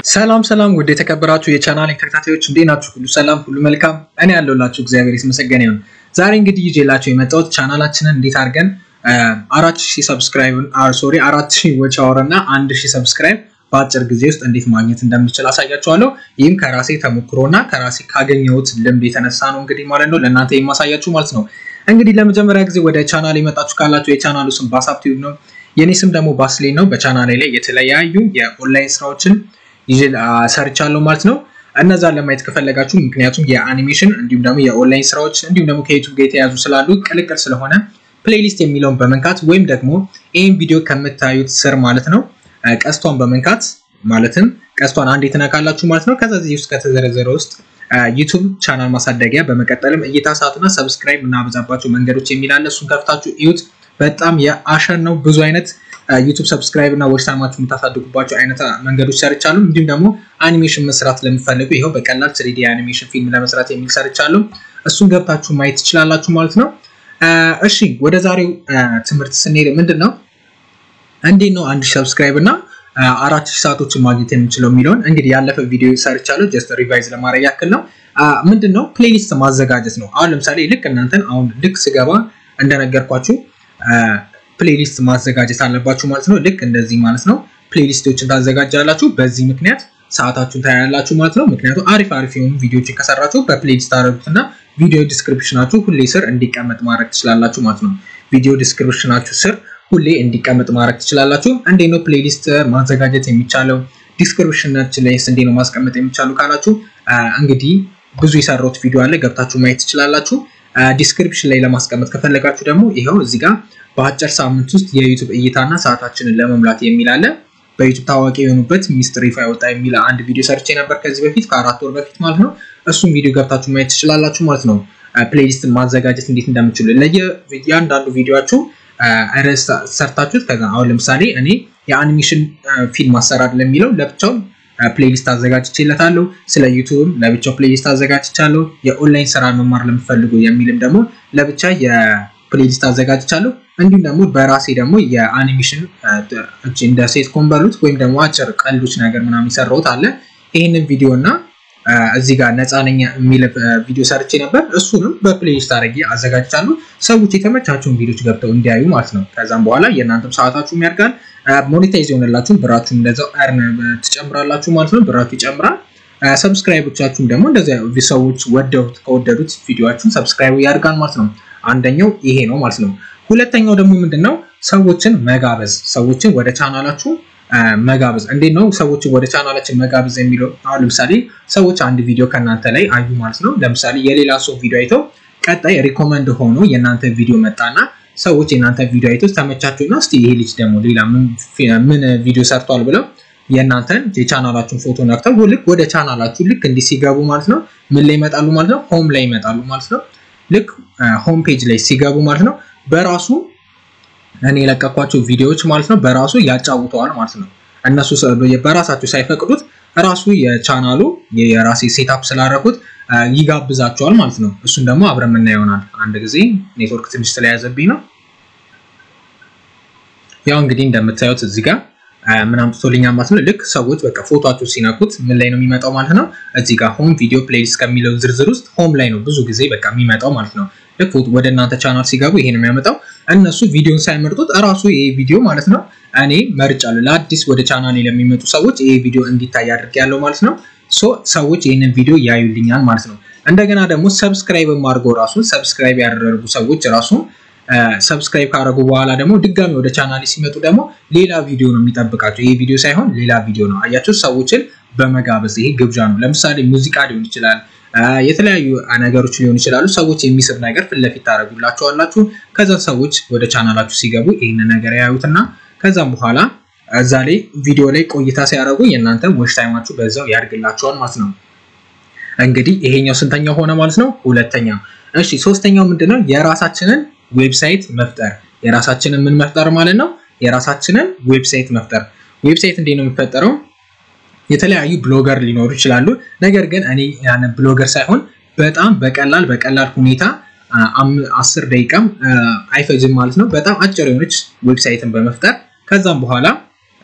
ሰላም ሰላም ውድ የተከበራችሁ የቻናል ተከታታዮች እንዴት ናችሁ? ሁሉ ሰላም፣ ሁሉ መልካም። እኔ ያለሁላችሁ እግዚአብሔር የተመሰገነ ይሁን። ዛሬ እንግዲህ ይዤላችሁ የመጣሁት ቻናላችንን እንዴት አድርገን አራት ሺህ ሰብስክራይብ ሶሪ አራት ሺህ ዎች አወር እና አንድ ሺህ ሰብስክራይብ በአጭር ጊዜ ውስጥ እንዴት ማግኘት እንደምችል አሳያችኋለሁ። ይህም ከራሴ ተሞክሮ እና ከራሴ ካገኘሁት ልምድ የተነሳ ነው እንግዲህ ማለት ነው ለእናንተ የማሳያችሁ ማለት ነው። እንግዲህ ለመጀመሪያ ጊዜ ወደ ቻናል የመጣችሁ ካላችሁ የቻናሉ ስም ባሳብ ቲዩብ ነው። የኔ ስም ደግሞ ባስሌን ነው። በቻናሌ ላይ የተለያዩ የኦንላይን ስራዎችን ይዤ ሰርቻለሁ ማለት ነው። እነዛን ለማየት ከፈለጋችሁ ምክንያቱም የአኒሜሽን እንዲሁም ደግሞ የኦንላይን ስራዎች እንዲሁም ደግሞ ከዩቱብ ጋር የተያዙ ስላሉ ቅልቅል ስለሆነ ፕሌሊስት የሚለውን በመንካት ወይም ደግሞ ይህን ቪዲዮ ከምታዩት ስር ማለት ነው ቀስቷን በመንካት ማለትም ቀስቷን አንዴ ትነካላችሁ ማለት ነው። ከዛ እዚህ ውስጥ ከተዘረዘረ ውስጥ ዩቱብ ቻናል ማሳደጊያ በመቀጠልም እይታ ሰዓትና ሰብስክራይብ እናበዛባቸው መንገዶች የሚላለ እሱን ከፍታችሁ እዩት። በጣም የአሸን ነው። ብዙ አይነት ዩቱብ ሰብስክራይብ እና ዎች ታይማችሁ የምታሳድጉባቸው አይነት መንገዶች ሰርቻለሁ። እንዲሁም ደግሞ አኒሜሽን መስራት ለሚፈልጉ ይኸው በቀላል ስሪዲ አኒሜሽን ፊልም ለመስራት የሚል ሰርቻለሁ። እሱን ገብታችሁ ማየት ትችላላችሁ ማለት ነው። እሺ ወደ ዛሬው ትምህርት ስንሄድ ምንድን ነው እንዴት ነው አንድ ሺህ ሰብስክራይብ እና አራት ሺህ ሰዓቶችን ማግኘት የምንችለው የሚለውን እንግዲህ ያለፈ ቪዲዮ ሰርቻለሁ። ጀስት ሪቫይዝ ለማድረግ ያክል ነው። ምንድን ነው ፕሌሊስት ማዘጋጀት ነው። አሁን ለምሳሌ ልክ እናንተን አሁን ልክ ስገባ እንደነገርኳችሁ ፕሌሊስት ማዘጋጀት አለባችሁ ማለት ነው። ልክ እንደዚህ ማለት ነው። ፕሌሊስቶችን ታዘጋጃላችሁ። በዚህ ምክንያት ሰዓታችሁን ታያላችሁ ማለት ነው። ምክንያቱም አሪፍ አሪፍ የሆኑ ቪዲዮዎችን ከሰራችሁ በፕሌሊስት ታደረጉትና ቪዲዮ ዲስክሪፕሽናችሁ ሁሌ ስር እንዲቀመጥ ማድረግ ትችላላችሁ ማለት ነው። ቪዲዮ ዲስክሪፕሽናችሁ ስር ሁሌ እንዲቀመጥ ማድረግ ትችላላችሁ። እንዴት ነው ፕሌሊስት ማዘጋጀት የሚቻለው? ዲስክሪፕሽናችን ላይ እንዴት ነው ማስቀመጥ የሚቻሉ ካላችሁ እንግዲህ ብዙ የሰራሁት ቪዲዮ አለ ገብታችሁ ማየት ትችላላችሁ። ዲስክሪፕሽን ላይ ለማስቀመጥ ከፈለጋችሁ ደግሞ ይኸው እዚህ ጋር በአጭር ሳምንት ውስጥ የዩቱብ እይታና ሰዓታችንን ለመሙላት የሚል አለ። በዩቱብ ታዋቂ የሆኑበት ሚስጥር ይፋ ያወጣ የሚል አንድ ቪዲዮ ሰርቼ ነበር ከዚህ በፊት ከአራት ወር በፊት ማለት ነው። እሱም ቪዲዮ ገብታችሁ ማየት ትችላላችሁ ማለት ነው። ፕሌሊስትን ማዘጋጀት እንዴት እንደምችሉ ለየአንዳንዱ ቪዲዮችሁ ርዕስ ሰርታችሁት ከዛ አሁን ለምሳሌ እኔ የአኒሜሽን ፊልም አሰራር ለሚለው ለብቻው ፕሌሊስት አዘጋጅቼለታለሁ። ስለ ዩቱብም ለብቻው ፕሌሊስት አዘጋጅቻለሁ። የኦንላይን ስራ መማር ለምፈልጉ የሚልም ደግሞ ለብቻ የፕሌሊስት አዘጋጅቻለሁ። እንዲሁም ደግሞ በራሴ ደግሞ የአኒሜሽን እንደ ሴት ኮንበሉት ወይም ደግሞ አጭር ቀልዶች ነገር ምናምን የሰራሁት አለ። ይህንን ቪዲዮ እና እዚህ ጋር ነፃ ነኝ የሚል ቪዲዮ ሰርቼ ነበር። እሱንም በፕሌሊስት አድርጌ አዘጋጅቻለሁ። ሰዎች የተመቻቸውን ቪዲዮች ገብተው እንዲያዩ ማለት ነው። ከዛም በኋላ የእናንተም ሰዓታችሁም ያድጋል፣ ሞኔታይዝ የሆነላችሁም ብራችሁም እንደዛው እርን ትጨምራላችሁ ማለት ነው። ብራችሁ ይጨምራል። ሰብስክራይቦቻችሁም ደግሞ እንደዚያ ሰዎች ወደዱት ከወደዱት ቪዲዮችሁን ሰብስክራይቡ ያድጋል ማለት ነው። አንደኛው ይሄ ነው ማለት ነው። ሁለተኛው ደግሞ ምንድነው ሰዎችን መጋበዝ፣ ሰዎችን ወደ ቻናላችሁ መጋበዝ። እንዴት ነው ሰዎችን ወደ ቻናላችን መጋበዝ የሚለው? አሁን ለምሳሌ ሰዎች አንድ ቪዲዮ ከእናንተ ላይ አዩ ማለት ነው። ለምሳሌ የሌላ ሰው ቪዲዮ አይተው ቀጣይ ሪኮመንድ ሆኖ የእናንተ ቪዲዮ መጣና ሰዎች የእናንተ ቪዲዮ አይተው ተመቻቸውና እስቲ ይሄ ልጅ ደግሞ ሌላ ምን ቪዲዮ ሰርቷል ብለው የእናንተን የቻናላችሁን ፎቶ ነክተው ልክ ወደ ቻናላችሁ ልክ እንዲህ ሲገቡ ማለት ነው ምን ላይ ይመጣሉ ማለት ነው? ሆም ላይ ይመጣሉ ማለት ነው። ልክ ሆም ፔጅ ላይ ሲገቡ ማለት ነው በራሱ እኔ የለቀኳቸው ቪዲዮዎች ማለት ነው በራሱ ያጫውተዋል ማለት ነው። እነሱ በራሳቸው ሳይፈቅዱት ራሱ የቻናሉ የራሴ ሴታፕ ስላደረኩት ይጋብዛቸዋል ማለት ነው። እሱን ደግሞ አብረን የምናየው ይሆናል። አንድ ጊዜ ኔትወርክ ትንሽ ስለያዘብኝ ነው። ያው እንግዲህ እንደምታዩት እዚህ ጋር ምን አምጥቶልኛል ማለት ነው። ልክ ሰዎች በቃ ፎቶቸው ሲነኩት ምን ላይ ነው የሚመጣው ማለት ነው። እዚህ ጋር ሆም ቪዲዮ ፕሌሊስት ከሚለው ዝርዝር ውስጥ ሆም ላይ ነው ብዙ ጊዜ በቃ የሚመጣው ማለት ነው። ልክ ወደ እናንተ ቻናል ሲገቡ ይሄ ነው የሚያመጣው። እነሱ ቪዲዮን ሳይመርጡት እራሱ ይሄ ቪዲዮ ማለት ነው እኔ መርጫለሁ። ለአዲስ ወደ ቻናሌ ለሚመጡ ሰዎች ይሄ ቪዲዮ እንዲታይ አድርጌያለሁ ማለት ነው። ሶ ሰዎች ይህንን ቪዲዮ ያዩልኛል ማለት ነው። እንደገና ደግሞ ሰብስክራይብ አድርገው ራሱ ሰብስክራይብ ያደረጉ ሰዎች ራሱ ሰብስክራይብ ካደረጉ በኋላ ደግሞ ድጋሚ ወደ ቻናሌ ሲመጡ ደግሞ ሌላ ቪዲዮ ነው የሚጠብቃቸው። ይሄ ቪዲዮ ሳይሆን ሌላ ቪዲዮ ነው። አያችሁ፣ ሰዎችን በመጋበዝ ይሄ ግብዣ ነው። ለምሳሌ ሙዚቃ ሊሆን ይችላል የተለያዩ ነገሮች ሊሆኑ ይችላሉ። ሰዎች የሚስብ ነገር ፊት ለፊት ታደርጉላቸዋላችሁ። ከዛ ሰዎች ወደ ቻናላችሁ ሲገቡ ይህንን ነገር ያዩትና ከዛም በኋላ እዛ ላይ ቪዲዮ ላይ ቆይታ ሲያደርጉ የእናንተ ዎች ታይማችሁ በዛው ያድግላቸዋል ማለት ነው። እንግዲህ ይሄኛው ስንተኛው ሆነ ማለት ነው? ሁለተኛ። እሺ ሶስተኛው ምንድነው? የራሳችንን ዌብሳይት መፍጠር። የራሳችንን ምን መፍጠር ማለት ነው? የራሳችንን ዌብሳይት መፍጠር። ዌብሳይት እንዴት ነው የሚፈጠረው? የተለያዩ ብሎገር ሊኖሩ ይችላሉ። ነገር ግን እኔ ያንን ብሎገር ሳይሆን በጣም በቀላል በቀላል ሁኔታ አስር ደቂቃም አይፈጅም ማለት ነው። በጣም አጭር የሆነች ዌብሳይትን በመፍጠር ከዛም በኋላ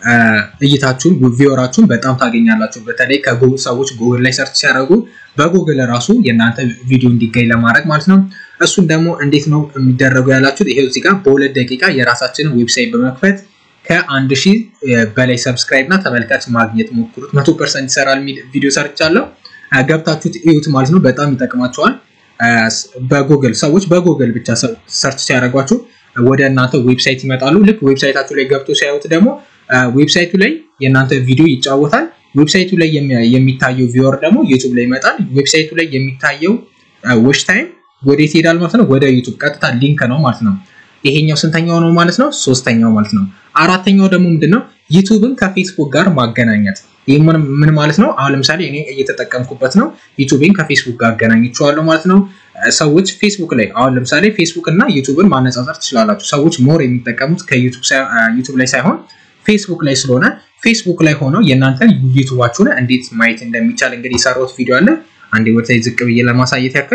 እይታችሁን ቪወራችሁን በጣም ታገኛላችሁ። በተለይ ከጉግል ሰዎች ጉግል ላይ ሰርች ሲያደርጉ በጉግል ራሱ የእናንተ ቪዲዮ እንዲገኝ ለማድረግ ማለት ነው። እሱን ደግሞ እንዴት ነው የሚደረጉ ያላችሁት? ይሄው እዚህ ጋር በሁለት ደቂቃ የራሳችንን ዌብሳይት በመክፈት ከአንድ ሺህ በላይ ሰብስክራይብ እና ተመልካች ማግኘት ሞክሩት። መቶ ፐርሰንት ይሰራል የሚል ቪዲዮ ሰርቻለሁ። ገብታችሁት እዩት ማለት ነው። በጣም ይጠቅማቸዋል። በጉግል ሰዎች በጉግል ብቻ ሰርች ሲያደርጓችሁ ወደ እናንተ ዌብሳይት ይመጣሉ። ልክ ዌብሳይታችሁ ላይ ገብቶ ሲያዩት ደግሞ ዌብሳይቱ ላይ የእናንተ ቪዲዮ ይጫወታል። ዌብሳይቱ ላይ የሚታየው ቪወር ደግሞ ዩቱብ ላይ ይመጣል። ዌብሳይቱ ላይ የሚታየው ዎች ታይም ወዴት ይሄዳል ማለት ነው? ወደ ዩቱብ ቀጥታ ሊንክ ነው ማለት ነው። ይሄኛው ስንተኛው ነው ማለት ነው? ሶስተኛው ማለት ነው። አራተኛው ደግሞ ምንድነው? ዩቱብን ከፌስቡክ ጋር ማገናኘት። ይህ ምን ማለት ነው? አሁን ለምሳሌ እኔ እየተጠቀምኩበት ነው። ዩቱብን ከፌስቡክ ጋር አገናኝቸዋለሁ ማለት ነው። ሰዎች ፌስቡክ ላይ አሁን ለምሳሌ ፌስቡክ እና ዩቱብን ማነጻጸር ትችላላችሁ። ሰዎች ሞር የሚጠቀሙት ከዩቱብ ላይ ሳይሆን ፌስቡክ ላይ ስለሆነ ፌስቡክ ላይ ሆነው የእናንተን ዩቱባችሁን እንዴት ማየት እንደሚቻል እንግዲህ የሰራሁት ቪዲዮ አለ። አንዴ ወደታይ ዝቅ ብዬ ለማሳየት ያክል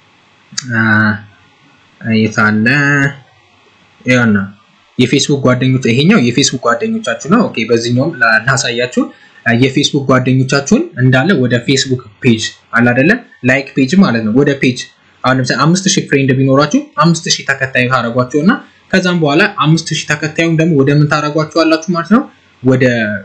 የታለ ያና የፌስቡክ ጓደኞች ይሄኛው የፌስቡክ ጓደኞቻችሁ ነው። ኦኬ በዚህኛውም ላሳያችሁ የፌስቡክ ጓደኞቻችሁን እንዳለ ወደ ፌስቡክ ፔጅ አለ አይደለ ላይክ ፔጅ ማለት ነው። ወደ ፔጅ አሁን ለምሳሌ አምስት ሺህ ፍሬንድ ቢኖራችሁ አምስት ሺህ ተከታዩ ታደርጓቸው እና ከዛም በኋላ አምስት ሺህ ተከታዩን ደግሞ ወደ ምን ታደርጓቸዋላችሁ ማለት ነው ወደ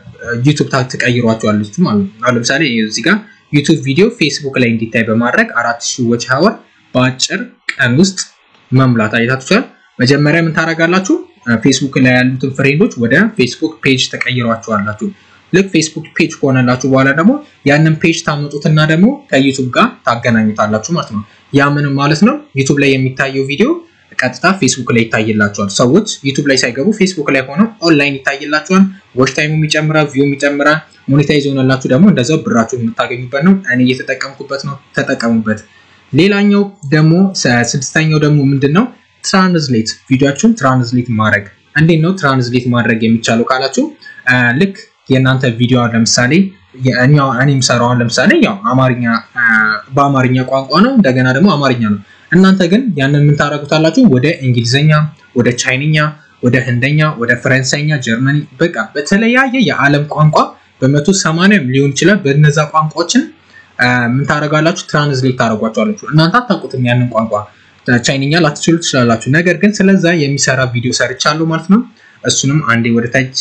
ዩቱብ ትቀይሯቸዋለች ማለት ነው። አሁን ለምሳሌ እዚህ ጋር ዩቱብ ቪዲዮ ፌስቡክ ላይ እንዲታይ በማድረግ አራት ሺህ ዎች ሀወር በአጭር ቀን ውስጥ መሙላት አይታችኋል። መጀመሪያ ምን ታደርጋላችሁ? ፌስቡክ ላይ ያሉትን ፍሬንዶች ወደ ፌስቡክ ፔጅ ተቀይሯቸዋላችሁ። ልክ ፌስቡክ ፔጅ ከሆነላችሁ በኋላ ደግሞ ያንን ፔጅ ታመጡትና ደግሞ ከዩቱብ ጋር ታገናኙታላችሁ ማለት ነው። ያ ምንም ማለት ነው ዩቱብ ላይ የሚታየው ቪዲዮ ቀጥታ ፌስቡክ ላይ ይታይላቸዋል። ሰዎች ዩቱብ ላይ ሳይገቡ ፌስቡክ ላይ ሆነው ኦንላይን ይታይላቸዋል። ዎች ታይሙ ይጨምራል፣ ቪው ይጨምራል። ሞኔታይዝ የሆነላችሁ ደግሞ እንደዛው ብራችሁን የምታገኙበት ነው። እኔ እየተጠቀምኩበት ነው፣ ተጠቀሙበት። ሌላኛው ደግሞ ስድስተኛው ደግሞ ምንድን ነው? ትራንስሌት ቪዲዮችሁን ትራንስሌት ማድረግ። እንዴት ነው ትራንስሌት ማድረግ የሚቻለው ካላችሁ ልክ የእናንተ ቪዲዮ ለምሳሌ እኔ የምሰራውን ለምሳሌ ያው አማርኛ በአማርኛ ቋንቋ ነው፣ እንደገና ደግሞ አማርኛ ነው። እናንተ ግን ያንን ምን ታደርጉታላችሁ? ወደ እንግሊዝኛ፣ ወደ ቻይንኛ፣ ወደ ህንደኛ፣ ወደ ፈረንሳይኛ፣ ጀርመኒ በቃ በተለያየ የዓለም ቋንቋ በመቶ ሰማንያ ሊሆን ይችላል። በነዛ ቋንቋዎችን ምን ታደርጋላችሁ? ትራንስሌት ታደርጓቸዋላችሁ። እናንተ አታውቁትም ያንን ቋንቋ ቻይንኛ ላትችሉ ትችላላችሁ። ነገር ግን ስለዛ የሚሰራ ቪዲዮ ሰርቻለሁ ማለት ነው። እሱንም አንዴ ወደ ታች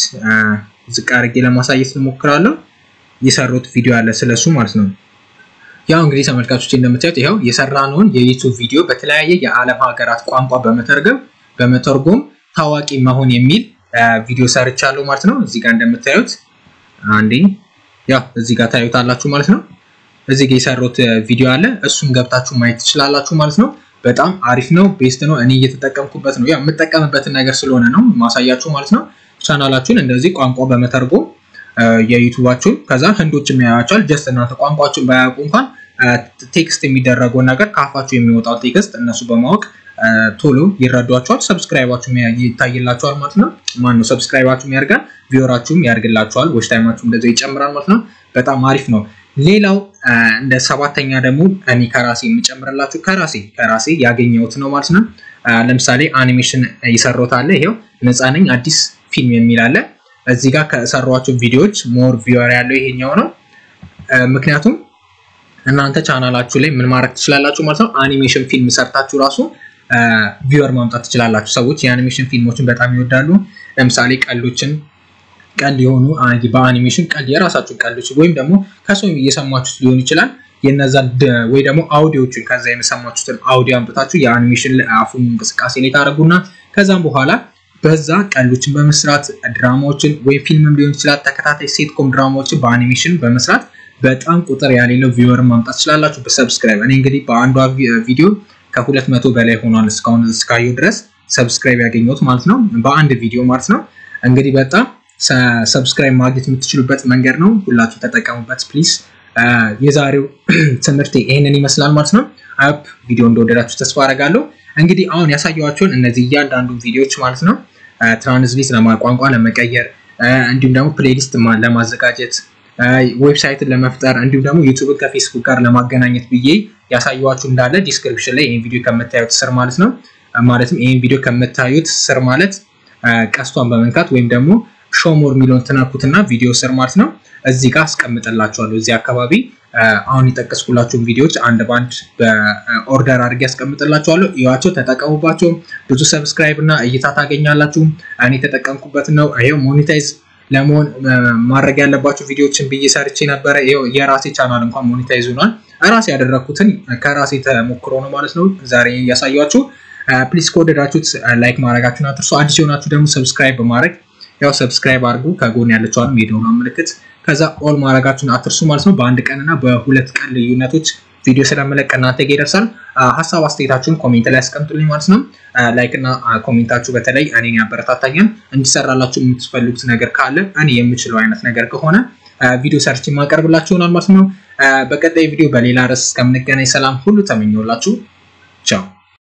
ዝቅ አድርጌ ለማሳየት እንሞክራለሁ። የሰሩት ቪዲዮ አለ ስለሱ ማለት ነው። ያው እንግዲህ ተመልካቾች እንደምታዩት ይኸው የሰራነውን የዩቱብ ቪዲዮ በተለያየ የዓለም ሀገራት ቋንቋ በመተርገም በመተርጎም ታዋቂ መሆን የሚል ቪዲዮ ሰርቻለሁ ማለት ነው። እዚህ ጋር እንደምታዩት አንዴ ያው እዚህ ጋር ታዩታላችሁ ማለት ነው። እዚህ ጋር የሰሩት ቪዲዮ አለ። እሱን ገብታችሁ ማየት ትችላላችሁ ማለት ነው። በጣም አሪፍ ነው፣ ቤስት ነው። እኔ እየተጠቀምኩበት ነው። ያው የምጠቀምበትን ነገር ስለሆነ ነው ማሳያችሁ ማለት ነው። ቻናላችሁን እንደዚህ ቋንቋ በመተርጎም የዩቱባችሁን ከዛ ህንዶች የሚያያቸዋል። ጀስት እናንተ ቋንቋችሁን ባያውቁ እንኳን ቴክስት የሚደረገውን ነገር ከአፋችሁ የሚወጣው ቴክስት እነሱ በማወቅ ቶሎ ይረዷቸዋል። ሰብስክራይባችሁም ይታይላቸዋል ማለት ነው። ማነው ሰብስክራይባችሁም ያድጋል፣ ቪወራችሁም ያድግላቸዋል፣ ዎች ታይማችሁም እንደዚያው ይጨምራል ማለት ነው። በጣም አሪፍ ነው። ሌላው እንደ ሰባተኛ ደግሞ እኔ ከራሴ የምጨምርላችሁ ከራሴ ከራሴ ያገኘሁት ነው ማለት ነው። ለምሳሌ አኒሜሽን የሰራሁት አለ። ይሄው ነፃ ነኝ አዲስ ፊልም የሚል አለ። እዚህ ጋር ከሰሯቸው ቪዲዮዎች ሞር ቪወር ያለው ይሄኛው ነው። ምክንያቱም እናንተ ቻናላችሁ ላይ ምን ማድረግ ትችላላችሁ ማለት ነው። አኒሜሽን ፊልም ሰርታችሁ ራሱ ቪወር ማምጣት ትችላላችሁ። ሰዎች የአኒሜሽን ፊልሞችን በጣም ይወዳሉ። ለምሳሌ ቀልዶችን ቀልድ የሆኑ በአኒሜሽን ቀልድ የራሳችሁ ቀልዶች ወይም ደግሞ ከሰው እየሰማችሁት ሊሆን ይችላል። የነዛን ወይ ደግሞ አውዲዎችን ከዛ የሰማችሁትን አውዲዮ አምጥታችሁ የአኒሜሽን አፉን እንቅስቃሴ ላይ ታደርጉና ከዛም በኋላ በዛ ቀልዶችን በመስራት ድራማዎችን ወይም ፊልምም ሊሆን ይችላል ተከታታይ ሴትኮም ድራማዎችን በአኒሜሽን በመስራት በጣም ቁጥር ያሌለው ቪወር ማምጣት ትችላላችሁ በሰብስክራይብ። እኔ እንግዲህ በአንዷ ቪዲዮ ከሁለት መቶ በላይ ሆኗል እስካሁን እስካየሁ ድረስ ሰብስክራይብ ያገኘሁት ማለት ነው፣ በአንድ ቪዲዮ ማለት ነው። እንግዲህ በጣም ሰብስክራይብ ማግኘት የምትችሉበት መንገድ ነው። ሁላችሁ ተጠቀሙበት ፕሊዝ። የዛሬው ትምህርት ይህንን ይመስላል ማለት ነው። አፕ ቪዲዮ እንደወደዳችሁ ተስፋ አደርጋለሁ። እንግዲህ አሁን ያሳየኋቸውን እነዚህ እያንዳንዱ ቪዲዮዎች ማለት ነው ትራንስሌት ቋንቋ ለመቀየር እንዲሁም ደግሞ ፕሌሊስት ለማዘጋጀት ዌብሳይትን ለመፍጠር እንዲሁም ደግሞ ዩቱብን ከፌስቡክ ጋር ለማገናኘት ብዬ ያሳየኋችሁ እንዳለ ዲስክሪፕሽን ላይ ይህን ቪዲዮ ከምታዩት ስር ማለት ነው ማለትም ይህን ቪዲዮ ከምታዩት ስር ማለት ቀስቷን በመንካት ወይም ደግሞ ሾሞር የሚለውን ትነኩትና ቪዲዮ ስር ማለት ነው እዚህ ጋር አስቀምጥላችኋለሁ። እዚህ አካባቢ አሁን የጠቀስኩላችሁን ቪዲዮዎች አንድ ባንድ በኦርደር አድርጌ ያስቀምጥላችኋለሁ። እዩዋቸው፣ ተጠቀሙባቸው። ብዙ ሰብስክራይብ እና እይታ ታገኛላችሁ። እኔ የተጠቀምኩበት ነው። ይሄው ሞኔታይዝ ለመሆን ማድረግ ያለባቸው ቪዲዮዎችን ብዬ ሰርቼ ነበረ። ይሄው የራሴ ቻናል እንኳን ሞኔታይዝ ሆኗል። ራሴ ያደረግኩትን ከራሴ ተሞክሮ ነው ማለት ነው ዛሬ እያሳያችሁ። ፕሊስ ከወደዳችሁት ላይክ ማድረጋችሁን አትርሱ። አዲስ የሆናችሁ ደግሞ ሰብስክራይብ በማድረግ ያው ሰብስክራይብ አድርጉ። ከጎን ያለችዋንም የደወሏን ምልክት ከዛ ኦል ማድረጋችሁን አትርሱ ማለት ነው። በአንድ ቀን እና በሁለት ቀን ልዩነቶች ቪዲዮ ስለመለቅ እናንተ ጋ ይደርሳል። ሀሳብ አስተያየታችሁን ኮሜንት ላይ ያስቀምጡልኝ ማለት ነው። ላይክ እና ኮሜንታችሁ በተለይ እኔን ያበረታታኛል። እንዲሰራላችሁ የምትፈልጉት ነገር ካለ እኔ የምችለው አይነት ነገር ከሆነ ቪዲዮ ሰርች የማቀርብላችሁ ይሆናል ማለት ነው። በቀጣይ ቪዲዮ በሌላ ርዕስ እስከምንገናኝ ሰላም ሁሉ ተመኘውላችሁ። ቻው